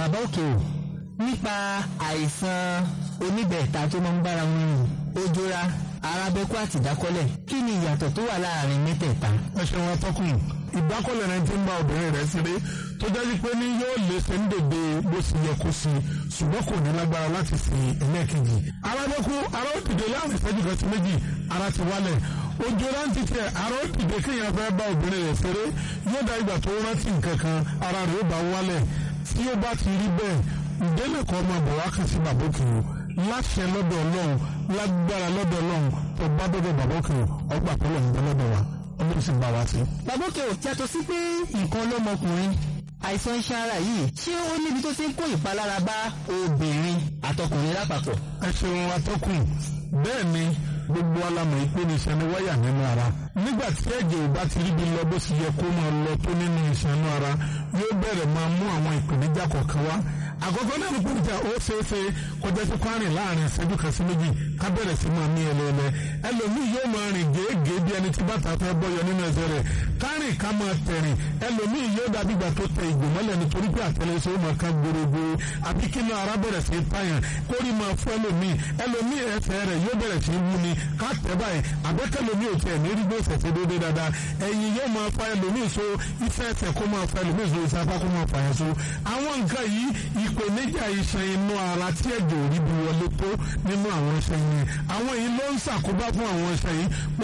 bàbá òkè o nípa àìsàn oníbẹ̀ẹ̀ta tó máa ń bára wọn rìn ojora arábẹ́kú àti ìdákọ́lẹ̀ kí ni ìyàtọ̀ tó wà láàrin mẹ́tẹ̀ẹ̀ta. ẹ ṣeun atọ́kùn ìdákọ́lẹ̀ rẹ ti ń bá obìnrin rẹ̀ ṣeré tó jẹ́ pé ní yóò lè ṣe ń dèdè bó ṣe yẹ kó sí ṣùgbọ́n kò ní lágbára láti fi ẹlẹ́ẹ̀kejì. arábẹ́kú ara ó dìde láàrin ìṣẹ́jú kan sí méjì ara ti wálẹ̀ ojú rántí tẹ ara ó dìde kéèyàn fẹ́ bá obìnrin rẹ̀ ṣeré yóò dá ìgbà tó rántí nǹkan kan ara rẹ̀ ó bá wálẹ̀ tí ó bá ti rí bẹ́ẹ̀ ìdílé kan máa bọ̀ wá kàn sí bàbá òkè o láṣẹ lọ́dọ̀ ọlọ́run lágbára lọ́dọ̀ ọlọ́run tó bá dọ́dọ̀ bàbá òkè o ọgbà pẹ́lú ọ̀hún lọ́dọ̀ wa ọlọ́run sì ń bá wa sí. bàbá òkè o yàtọ̀ sí pé nǹkan lọ́mọkùnrin àìsàn iṣan ara yìí ṣé ó níbi tó ti ń kó ìpalára bá obìnrin àtọkùnrin lápapọ̀. ẹ ṣeun atọ́kùn bẹ́ẹ̀ ni gbogbo alamọ̀ ìpè ní iṣan ní wáyà nínú ara nígbà tí ẹ̀jẹ̀ ò bá ti ríbi lọ bó ṣe yẹ kó máa lọ tó nínú iṣan inú ara yóò bẹ̀rẹ̀ máa mú àwọn ìpèníjà kọ̀ọ̀kan wá àkọ́kọ́ náà ní pèníjà ó ṣeé ṣe kọjá sí kwárìn láàrin ìṣẹ́jú kan sí méjì ká bẹ̀rẹ̀ sí máa mí ẹlẹ́ẹ̀lẹ́ ẹlòmíì yóò máa rìn gèégèé bí ẹni tí bàtà fẹ́ bọ́yọ nínú ẹsẹ̀ rẹ̀ kárìn ká máa tẹ̀rìn ẹlòmíì yóò dàbí ìgbà tó tẹ ìgbò mọ́lẹ̀ nítorí pé àtẹlẹsẹ̀ ó máa ká gbogbo àbí kí náà ara bẹ̀rẹ̀ sí pààyàn kórì máa fún ẹlòmíì ẹlòmíì ẹsẹ̀ rẹ̀ yóò bẹ̀rẹ̀ sí wú ni ká tẹ̀ báyìí àbẹ́kẹ́lòmíì ò tiẹ̀ ní rí gbé ìṣẹ̀ṣẹ̀ déédéé dáadáa ẹ̀yìn yóò máa fa ẹlòmíì so iṣẹ́ ẹsẹ̀ kó máa fa ẹlòmíì so iṣẹ́ apá kó máa fa yẹn so àwọn nǹkan yìí ìpèníjà iṣan inú ara tí ẹ̀jẹ̀ ò rí bí wọlé tó nínú àwọn iṣan yìí àwọn yìí ló ń ṣàkóbá fún àwọn iṣan yìí